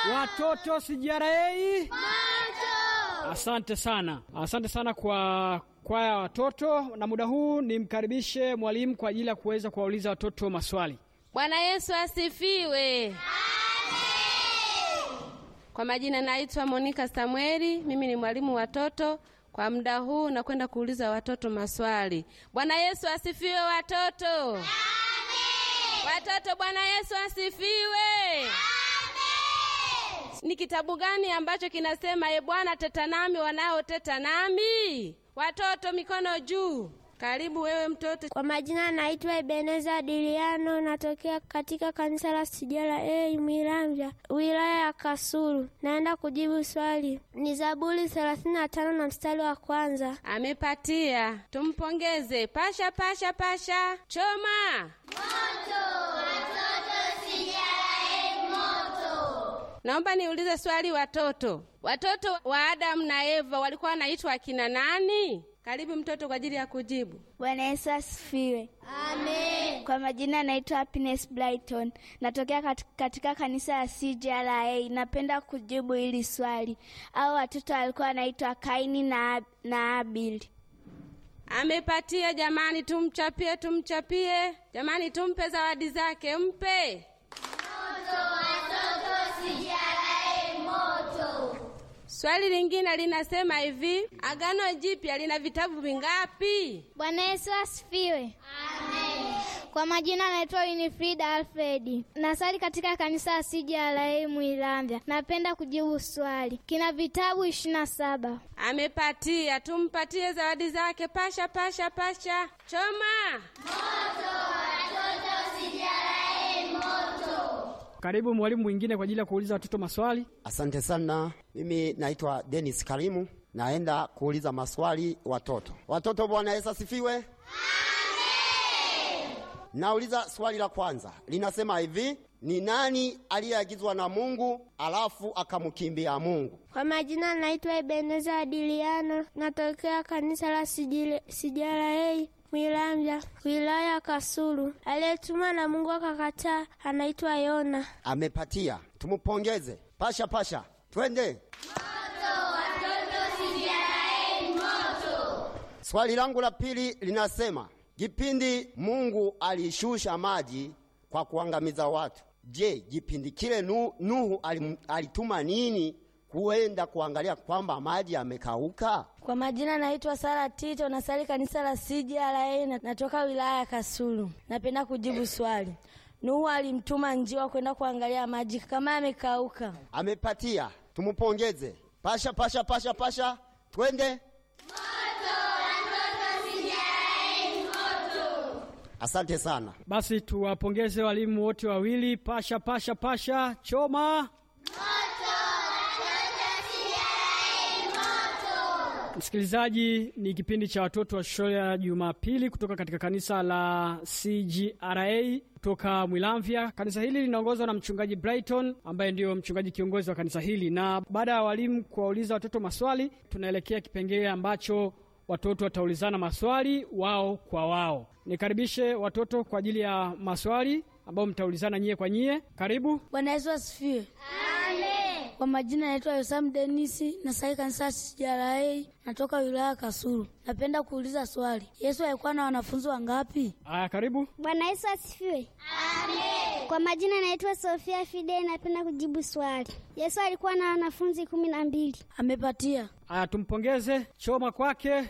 Watoto CJRA Asante sana, asante sana kwa kwaya ya watoto, na muda huu nimkaribishe mwalimu kwa ajili ya kuweza kuwauliza watoto maswali. Bwana Yesu asifiwe. Kwa majina naitwa Monica Samueli, mimi ni mwalimu watoto. Kwa muda huu nakwenda kuuliza watoto maswali. Bwana Yesu asifiwe watoto. Watoto, Bwana Yesu asifiwe. Ni kitabu gani ambacho kinasema e Bwana teta nami wanaoteta nami? Watoto mikono juu. Karibu wewe mtoto. Kwa majina naitwa Ebeneza Diliano, natokea katika kanisa la Sijara A Miramvya, wilaya ya Kasulu. Naenda kujibu swali, ni Zaburi thelathini na tano na mstari wa kwanza. Amepatia, tumpongeze. Pasha pasha pasha, choma Naomba niulize swali watoto. Watoto wa Adamu na Eva walikuwa wanaitwa akina nani? Karibu mtoto kwa ajili ya kujibu. Bwana Yesu asifiwe. Amen. Kwa majina naitwa Happiness Brighton. Natokea katika, katika kanisa la CJRA. Napenda kujibu hili swali. Au watoto walikuwa wanaitwa Kaini na, na Abili. Amepatia jamani, tumchapie, tumchapie jamani, tumpe zawadi zake, mpe Swali lingine linasema hivi, Agano Jipya lina vitabu vingapi? Bwana Yesu asifiwe. Amen. Kwa majina naitwa Winifrida Alfredi, nasali katika kanisa la CJRA Mwilamvya. Napenda kujibu swali, kina vitabu ishirini na saba. Amepatia, tumpatie zawadi zake. Pasha pasha pasha, choma Karibu mwalimu mwingine kwa ajili ya kuuliza watoto maswali. Asante sana. Mimi naitwa Dennis Karimu, naenda kuuliza maswali watoto. Watoto, Bwana Yesu asifiwe. Amen. Nauliza swali la kwanza, linasema hivi: ni nani aliyeagizwa na Mungu alafu akamkimbia Mungu? Kwa majina naitwa Ebeneza Adiliano, natokea kanisa la CJRA Mwilamvya, wilaya ya Kasulu. Aliyetumwa na Mungu akakataa anaitwa Yona. Amepatia, tumupongeze. Pasha pasha, twende. Swali langu la pili linasema kipindi Mungu alishusha maji kwa kuangamiza watu, je, kipindi kile nu, Nuhu alim, alituma nini kuenda kuangalia kwamba maji yamekauka? Kwa majina naitwa Sara Tito, nasali kanisa la CJRA na natoka wilaya ya Kasulu. Napenda kujibu swali. Nuhu alimtuma njiwa kwenda kuangalia maji kama yamekauka. Amepatia, tumupongeze. Pasha pasha pasha pasha, twende. Asante sana. Basi tuwapongeze walimu wote wawili. Pasha pasha pasha, choma Msikilizaji, ni kipindi cha watoto wa shule ya Jumapili kutoka katika kanisa la CJRA kutoka Mwilamvya. Kanisa hili linaongozwa na mchungaji Brighton ambaye ndiyo mchungaji kiongozi wa kanisa hili, na baada ya walimu kuwauliza watoto maswali, tunaelekea kipengele ambacho watoto wataulizana maswali wao kwa wao. Nikaribishe watoto kwa ajili ya maswali ambao mtaulizana nyie kwa nyie. Karibu. Bwana Yesu asifiwe. Kwa majina naitwa Yosam Denisi, nasali kanisa CJRA, natoka wilaya ya Kasulu. Napenda kuuliza swali, Yesu alikuwa na wanafunzi wangapi? Aya, karibu. Bwana Yesu asifiwe. Amen. Kwa majina naitwa Sofia Fide, napenda kujibu swali. Yesu alikuwa na wanafunzi kumi na mbili. Amepatia. Aya, tumpongeze. Choma kwake.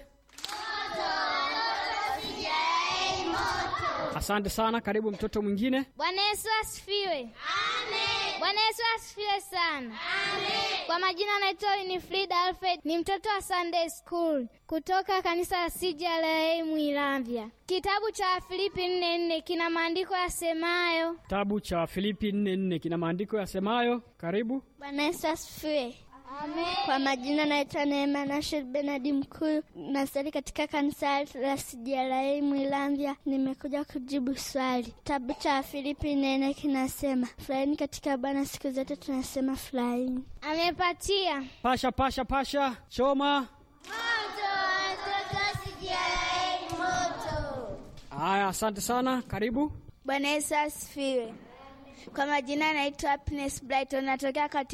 Asante sana. Karibu mtoto mwingine. Bwana Yesu asifiwe. Amen. Bwana Yesu asifiwe sana. Amen. Kwa majina naitwa Winifrida Alfred, ni mtoto wa Sunday School kutoka kanisa la CJRA Mwilamvya. Kitabu cha Filipi nne nne kina maandiko yasemayo. Kitabu cha Filipi nne nne kina maandiko yasemayo. Karibu. Bwana Yesu asifiwe. Amen. Kwa majina naitwa Neema Nashir Benadi Mkuu, nasali katika kanisa la CJRA Mwilamvya. Nimekuja kujibu swali. Kitabu cha Filipi nene kinasema furahini katika Bwana siku zote, tunasema furahini. Amepatia. Pasha pasha pasha, choma. Moto, watoto CJRA moto. Haya, asante sana. Karibu. Bwana Yesu asifiwe. Kwa majina naitwa Happiness Brighton, natokea katika